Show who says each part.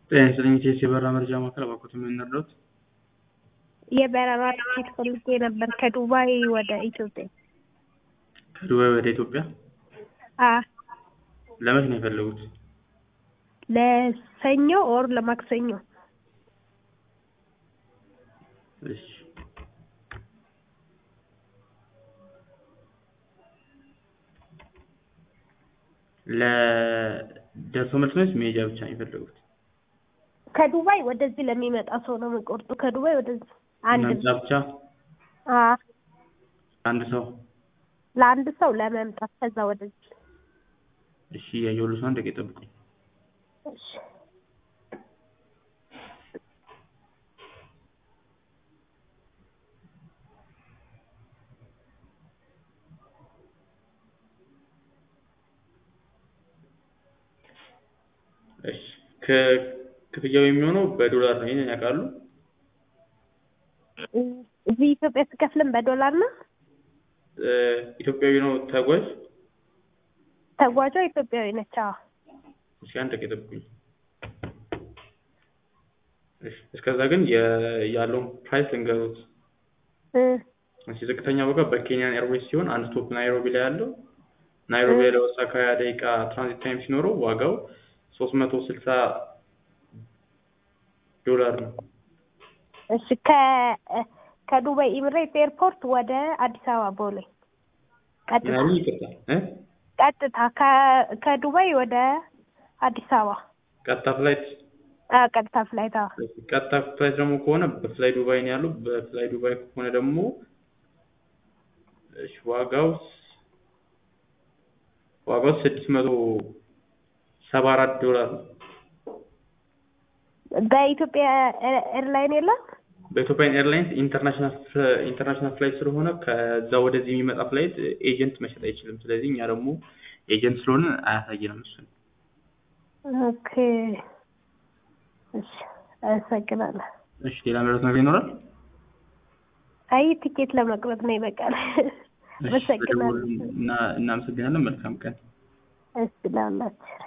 Speaker 1: ጤና ይስጥልኝ ኢቲኤስ የበረራ መረጃ ማዕከል እባክዎት ምን ልርዳዎት?
Speaker 2: የበረራ ትኬት ፈልጌ ነበር ከዱባይ ወደ ኢትዮጵያ።
Speaker 1: ከዱባይ ወደ ኢትዮጵያ
Speaker 2: አ
Speaker 1: ለመቼ ነው የፈለጉት?
Speaker 2: ለሰኞ ኦር ለማክሰኞ
Speaker 1: እሺ ለደርሶ መልስ ነው ወይስ መሄጃ ብቻ ነው የፈለጉት?
Speaker 2: ከዱባይ ወደዚህ ለሚመጣ ሰው ነው የምቆርጡ። ከዱባይ ወደዚህ አንድ
Speaker 1: መምጫ ብቻ
Speaker 2: አ
Speaker 1: አንድ ሰው
Speaker 2: ለአንድ ሰው ለመምጣት ከዛ ወደዚህ
Speaker 1: እሺ እያየሁልሽ ነው አንድ ደቂቃ ይጠብቁኝ
Speaker 2: እሺ
Speaker 1: እሺ ክፍያው የሚሆነው በዶላር ነው ይሄንን ያውቃሉ?
Speaker 2: እዚህ ኢትዮጵያ ስከፍልም በዶላር ነው።
Speaker 1: እ ኢትዮጵያዊ ነው ተጓዥ?
Speaker 2: ተጓዧ ኢትዮጵያዊ ነች። አዎ
Speaker 1: እሺ አንድ ደቂቃ ይጠብቁኝ። እሺ እስከዛ ግን የ- ያለውን ፕራይስ ልንገሩት።
Speaker 2: እ
Speaker 1: እሺ ዝቅተኛ ዋጋ በኬንያን ኤርዌይስ ሲሆን አንድ ስቶፕ ናይሮቢ ላይ ያለው ናይሮቢ ላይ ለኦሳካ ሃያ ደቂቃ ትራንዚት ታይም ሲኖረው ዋጋው ሶስት መቶ ስልሳ ዶላር ነው።
Speaker 2: እሺ ከ ከዱባይ ኢሚሬት ኤርፖርት ወደ አዲስ አበባ ቦሌ ቀጥታ
Speaker 1: ምናምን ይቅርታ እ
Speaker 2: ቀጥታ ከ- ከዱባይ ወደ አዲስ አበባ
Speaker 1: ቀጥታ ፍላይት
Speaker 2: አ ቀጥታ ፍላይት አዎ
Speaker 1: ቀጥታ ፍላይት ደግሞ ከሆነ በፍላይ ዱባይ ነው ያለው። በፍላይ ዱባይ ከሆነ ደግሞ እሺ ዋጋው ዋጋው ስድስት መቶ ሰባ አራት ዶላር ነው።
Speaker 2: በኢትዮጵያ ኤ- ኤርላይን የለም
Speaker 1: በኢትዮጵያ ኤርላይንስ ኢንተርናሽናል ፍለ- ኢንተርናሽናል ፍላይት ስለሆነ ከዛ ወደዚህ የሚመጣ ፍላይት ኤጀንት መሸጥ አይችልም። ስለዚህ እኛ ደግሞ ኤጀንት ስለሆነ አያሳየንም እሱን።
Speaker 2: ኦኬ እሺ አመሰግናለሁ
Speaker 1: እሺ ሌላ ምረት ነገር ይኖራል?
Speaker 2: አይ ቲኬት ለመቁረጥ ነው ይበቃል
Speaker 1: እሺ
Speaker 2: አመሰግናለሁ
Speaker 1: በደወሉ እና እናመሰግናለን። መልካም ቀን።
Speaker 2: እሺ ላላችሁ